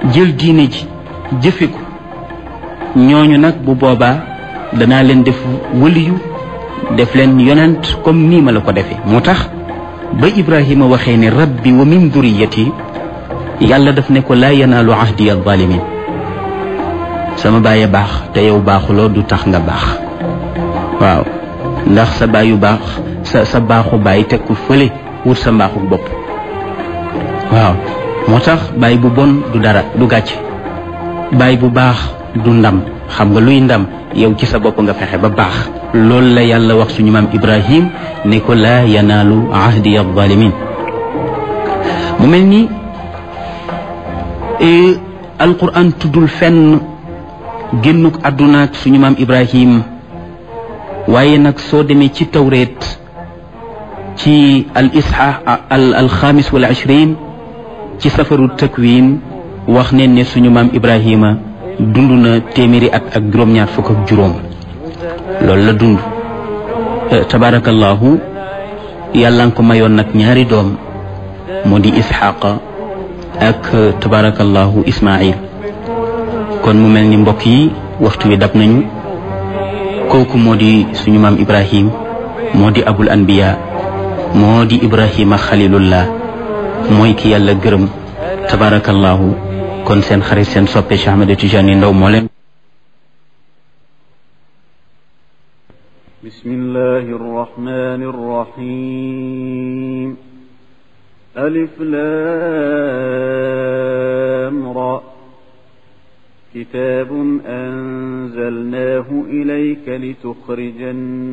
jël diine ji jëfe ko ñooñu nag bu boobaa danaa leen def wëliyu def leen yonent comme nii ma la ko defee moo tax ba ibrahima waxee ne rabbi wa min duriyati yàlla daf ne ko laa yanaalu ahdi alzalimin sama baay baax te yow baaxuloo du tax nga baax waaw ndax sa baayu baax sa sa baaxu baay teg ko fële wut sa mbaaxu bopp waaw moo tax baay bu bon du dara du gàcce baay bu baax du ndam xam nga luy ndam yow ci sa bopp nga fexe ba baax loolu la yàlla wax suñu maam ibrahim ne ko laa yanaalu ahdi alzalimin mu mel ni alquran tuddul fenn génnuk àddunaak suñu maam ibrahim waaye nag soo demee ci tawreet ci al isha al alxamis wal ishrin ci safaru takwin wax neen ne suñu maam ibrahima dund na téeméeri at ak juróom-ñaar fukk ak juróom loolu la dund tabarakallahu yàlla nga ko mayoon nag ñaari doom moo di isxaqa ak tabarakallahu ismail kon mu mel ni mbokk yi waxtu wi dab nañu kooku moo di suñu maam ibrahim moo di abul anbiya moo di ibrahima xalilullah mooy ki yàlla gërëm tabarakallahu kon seen xarit seen soppe Cheikh Ahmed Tidiane Ndao moo leen bismillahi arrahmani arrahim alif lam ra كتاب أنزلناه إليك لتخرج